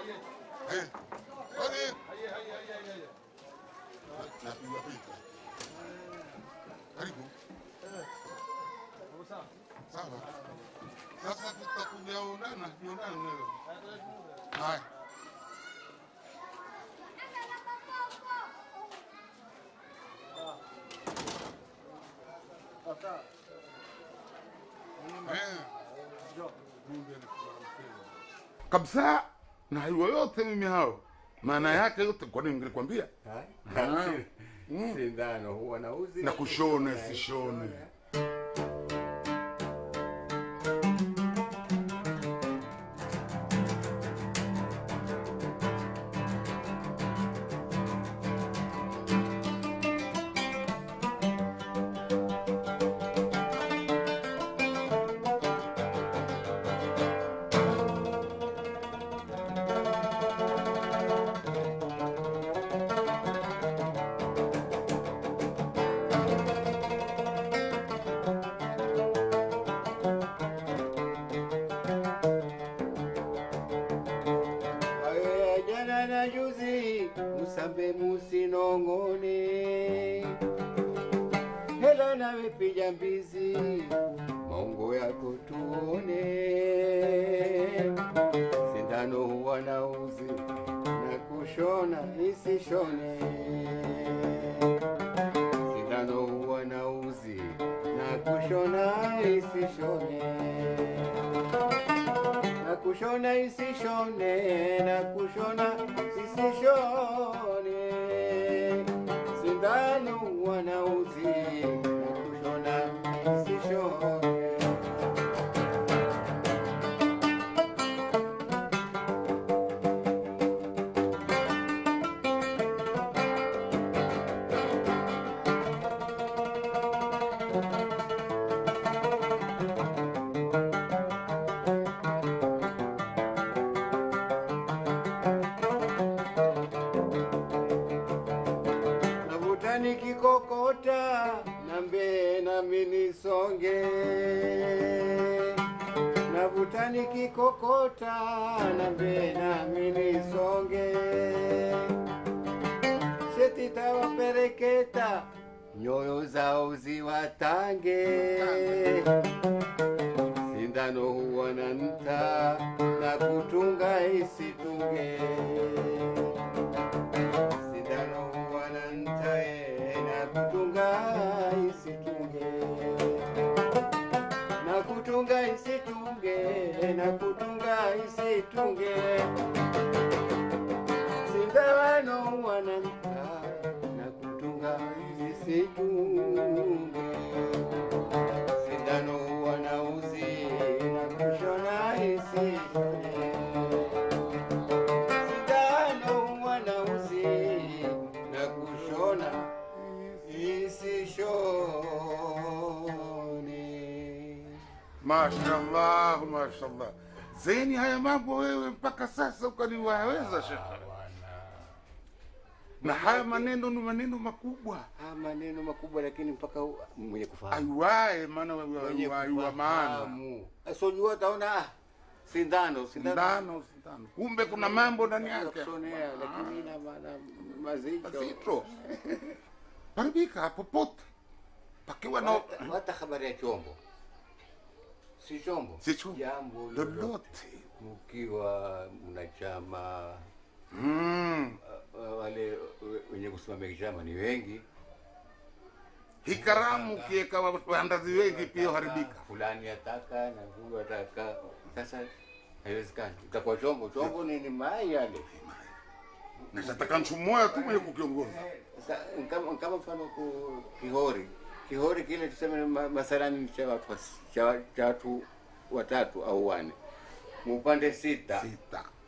Eh, kwani napiga picha. Karibu. Sawa. Sasa tutakuja onana, onana leo. Haya. kabisa na hiyo yote mimi hao maana yake yote kwani ningelikwambia Ah. Mm. sindano huwa na uzi na kushone sishone Hayo ya jana na juzi musambe musinong'one hela nawe pija mbizi maungo yako tuone sindano huwa na uzi na kushona isishone sindano huwa na uzi na kushona isishone na kushona isishone na kushona isishone sindano wanauzi na kushona isishone navuta nikikokota nambe nami nisonge navuta nikikokota nambe nami nisonge sheti tawapereketa nyoyo zao ziwatange sindano huwa na nta na kutunga isitunge sindano huwa na ntae na kutunga isitunge na kutunga isitunge na kutunga isitunge sindano huwa na ntae na kutunga isitunge sindano huwa na uzi na kushona isishone sindano wanauzi na kushona isishone. mashallah mashallah zeni haya mambo wewe mpaka sasa ukaniwaweza shekhe na haya maneno ni maneno makubwa Haya maneno makubwa, lakini mpaka u- mwenye kufahamu aiwae maana mwenye waiwa maana kufahamu. Asojua utaona ah, sindano sindano sindano sindano kumbe kuna mambo ndani ya yake kushonea, lakini ina maana mazito mazito paribika popote pakiwa na hata, hata habari ya chombo si chombo Si chombo. jambo lolote mkiwa mna chama mm. uh, uh, wale we- wenye kusimamia chama ni wengi hii karamu ukiweka waandazi wengi pia haribika fulani ataka na huyu ataka sasa haiwezekani itakuwa chombo chombo ni, ni mai yale nashataka mtu mmoja tu mwenye kukiongoza Sasa, kama kama mfano ku kihori kihori kile tuseme ma- mathalani ni cha watu was- cha cha watu watatu au wane mupande sita sita